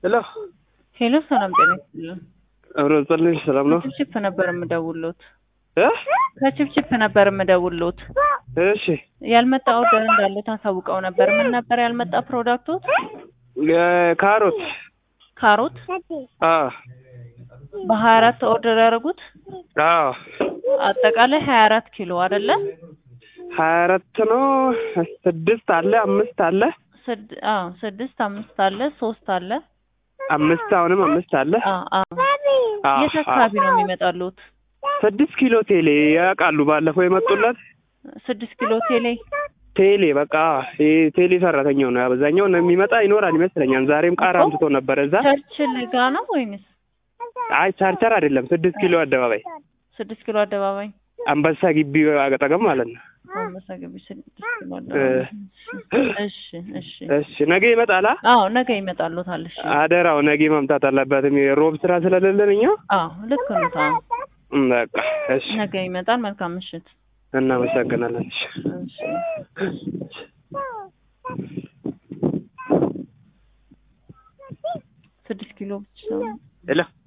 ሄሎ ሄሎ ሰላም ጤና ይስጥልን። አብሮ ጸልኝ ሰላም ነው ከችፕችፕ ነበር የምደውልዎት። እ ከችፕችፕ ነበር የምደውልዎት። እሺ ያልመጣ ኦርደር እንዳለው ታሳውቀው ነበር። ምን ነበር ያልመጣ ፕሮዳክቶት? እ ካሮት ካሮት አ በሀያ አራት ኦርደር ያደረጉት አ አጠቃላይ ሀያ አራት ኪሎ አይደለ? ሀያ አራት ነው ስድስት አለ አምስት አለ ስድ አዎ ስድስት አምስት አለ ሶስት አለ አምስት አሁንም አምስት አለ አ አ አ የት አካባቢ ነው የሚመጣሉት? ስድስት ኪሎ ቴሌ ያውቃሉ ባለፈው የመጡለት ስድስት ኪሎ ቴሌ ቴሌ በቃ ይሄ ቴሌ ሰራተኛው ነው አብዛኛው ነው የሚመጣ ይኖራል ይመስለኛል ዛሬም ቃር አምጥቶ ነበር እዛ ቸርችል ጋ ነው ወይንስ አይ ቻርቸር አይደለም ስድስት ኪሎ አደባባይ ስድስት ኪሎ አደባባይ አንበሳ ግቢ አጠገብ ማለት ነው አንበሳ ገቢ ስድስት ኪሎ አደባባይ። እሺ እሺ እሺ ነገ ይመጣላ አዎ ነገ ይመጣሉታል። እሺ አደራው ነገ መምጣት አለበትም የሮብ ስራ ስለሌለን እኛ አዎ ልክ ነው። አዎ እም፣ በቃ እሺ ነገ ይመጣል። መልካም ምሽት። እናመሰግናለን እሺ እሺ ስድስት ኪሎ ብቻ ሄሎ